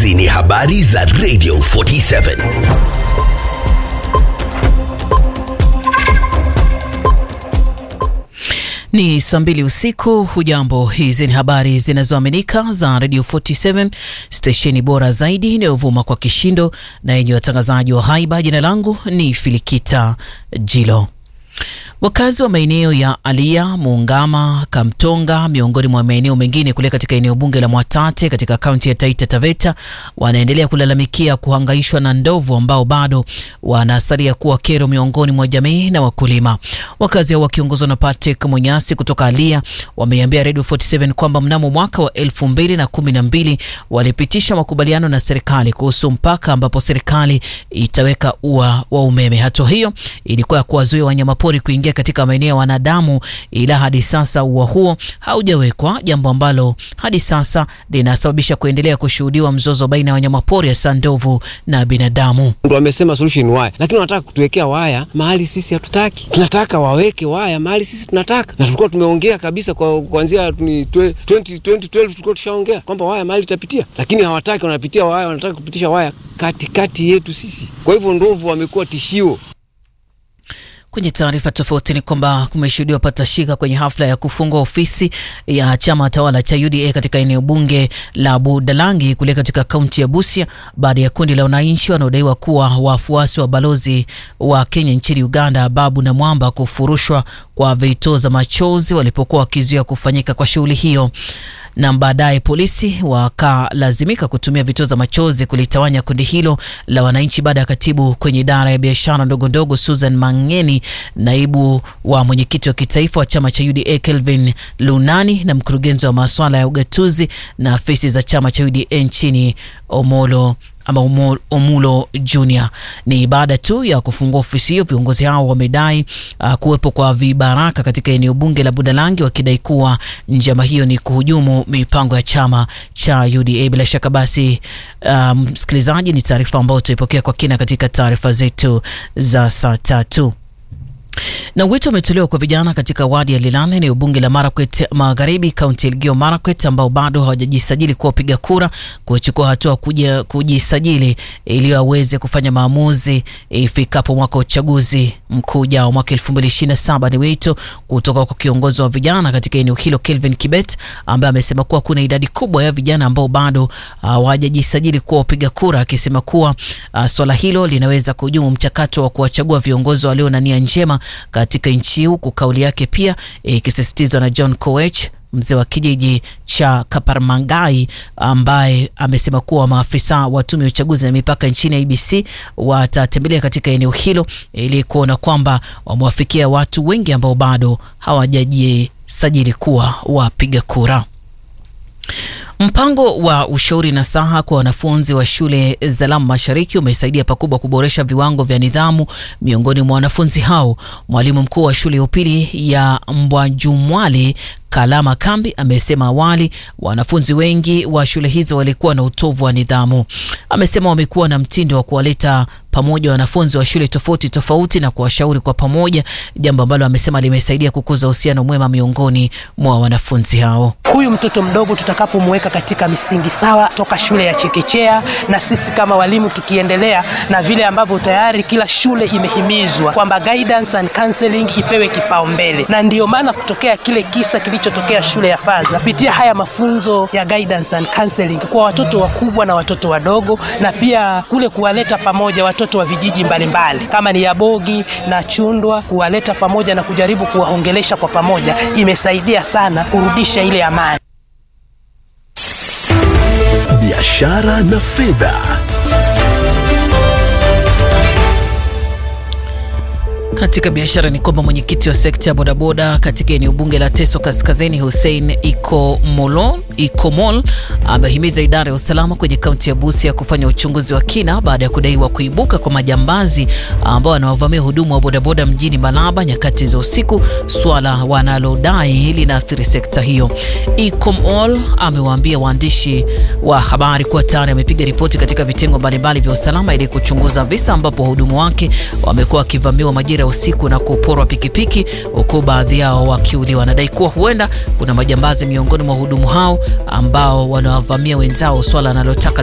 Hizi ni habari za Radio 47. Ni saa mbili usiku. Hujambo, hizi ni habari zinazoaminika za Radio 47 stesheni bora zaidi inayovuma kwa kishindo na yenye watangazaji wa haiba. Jina langu ni Filikita Jilo. Wakazi wa maeneo ya Alia, Muungama, Kamtonga miongoni mwa maeneo mengine kule katika eneo bunge la Mwatate katika kaunti ya Taita Taveta wanaendelea kulalamikia kuhangaishwa na ndovu ambao bado wanasalia kuwa kero miongoni mwa jamii na wakulima. Wakazi hao wakiongozwa na Patrick Munyasi kutoka Alia wameiambia Radio 47 kwamba mnamo mwaka wa elfu mbili na kumi na mbili walipitisha makubaliano na serikali kuhusu mpaka ambapo serikali itaweka ua wa umeme. Hatua hiyo ilikuwa ya kuwazuia wanyamapori kuingia katika maeneo ya wanadamu, ila hadi sasa ua huo haujawekwa, jambo ambalo hadi sasa linasababisha kuendelea kushuhudiwa mzozo baina ya wanyamapori hasa ndovu na binadamu. Ndo wamesema solution waya, lakini wanataka kutuwekea waya mahali sisi hatutaki. Tunataka waweke waya mahali sisi tunataka, na tulikuwa tumeongea kabisa kwa kuanzia 2012 tulikuwa tushaongea kwamba waya mahali itapitia, lakini hawataki. Wanapitia waya, wanataka kupitisha waya katikati yetu sisi. Kwa hivyo ndovu wamekuwa tishio. Kwenye taarifa tofauti ni kwamba kumeshuhudiwa patashika kwenye hafla ya kufungua ofisi ya chama tawala cha UDA katika eneo bunge la Budalangi kule katika kaunti ya Busia baada ya kundi la wananchi wanaodaiwa kuwa wafuasi wa balozi wa Kenya nchini Uganda Babu na Mwamba kufurushwa kwa vitoza machozi walipokuwa wakizuia kufanyika kwa shughuli hiyo na baadaye polisi wakalazimika kutumia vitoza machozi kulitawanya kundi hilo la wananchi baada ya katibu kwenye idara ya biashara ndogo ndogo Susan Mangeni, naibu wa mwenyekiti wa kitaifa wa chama cha UDA Kelvin Lunani na mkurugenzi wa masuala ya ugatuzi na afisi za chama cha UDA nchini Omolo ama Omulo Junior. Ni baada tu ya kufungua ofisi hiyo, viongozi hao wamedai uh, kuwepo kwa vibaraka katika eneo bunge la Budalangi, wakidai kuwa njama hiyo ni kuhujumu mipango ya chama cha UDA. Bila shaka basi, msikilizaji, um, ni taarifa ambayo tutaipokea kwa kina katika taarifa zetu za saa tatu na wito umetolewa kwa vijana katika wadi ya Lilala, eneo bunge la Marakwet Magharibi, kaunti ya Elgeyo Marakwet, ambao bado hawajajisajili kuwa wapiga kura kuchukua hatua kuja kujisajili ili waweze kufanya maamuzi ifikapo mwaka wa uchaguzi mkuu ujao mwaka 2027. Ni wito kutoka kwa kiongozi wa vijana katika eneo hilo Kelvin Kibet, ambaye amesema kuwa kuna idadi kubwa ya vijana ambao bado hawajajisajili kuwa wapiga kura, akisema kuwa uh, swala hilo linaweza kuhujumu mchakato wa kuwachagua viongozi walio na nia njema katika nchi, huku kauli yake pia ikisisitizwa e, na John Koech mzee wa kijiji cha Kaparmangai ambaye amesema kuwa maafisa wa tume ya uchaguzi na mipaka nchini IBC watatembelea katika eneo hilo ili kuona kwamba wamewafikia watu wengi ambao bado hawajajisajili kuwa wapiga kura. Mpango wa ushauri na saha kwa wanafunzi wa shule za Lamu Mashariki umesaidia pakubwa kuboresha viwango vya nidhamu miongoni mwa wanafunzi hao. Mwalimu mkuu wa shule ya upili ya Mbwajumwali Kalama Kambi amesema awali wanafunzi wengi wa shule hizo walikuwa na utovu wa nidhamu. Amesema wamekuwa na mtindo wa kuwaleta pamoja wanafunzi wa shule tofauti tofauti na kuwashauri kwa pamoja, jambo ambalo amesema limesaidia kukuza uhusiano mwema miongoni mwa wanafunzi hao. Huyu mtoto mdogo tutakapomweka katika misingi sawa toka shule ya chekechea, na sisi kama walimu tukiendelea na vile ambavyo tayari kila shule imehimizwa kwamba guidance and counseling ipewe kipaumbele, na ndiyo maana kutokea kile kisa kilichotokea shule ya Faza, kupitia haya mafunzo ya guidance and counseling kwa watoto wakubwa na watoto wadogo, na pia kule kuwaleta pamoja watoto wa vijiji mbalimbali mbali, kama ni Yabogi na Chundwa, kuwaleta pamoja na kujaribu kuwaongelesha kwa pamoja, imesaidia sana kurudisha ile amani. Biashara na fedha. Katika biashara ni kwamba mwenyekiti wa sekta ya bodaboda katika eneo bunge la Teso Kaskazini, Hussein Ikomolo Ikomol amehimiza idara ya usalama kwenye kaunti ya Busia kufanya uchunguzi wa kina baada ya kudaiwa kuibuka kwa majambazi ambao wanawavamia hudumu wa bodaboda mjini Malaba nyakati za usiku, swala wanalodai linaathiri sekta hiyo. Ikomol amewaambia waandishi wa habari kuwa tayari amepiga ripoti katika vitengo mbalimbali vya usalama ili kuchunguza visa ambapo wahudumu wake wamekuwa wakivamiwa majira ya usiku na kuporwa pikipiki, huku baadhi yao wakiuliwa. Wanadai kuwa huenda kuna majambazi miongoni mwa wahudumu hao ambao wanawavamia wenzao, swala analotaka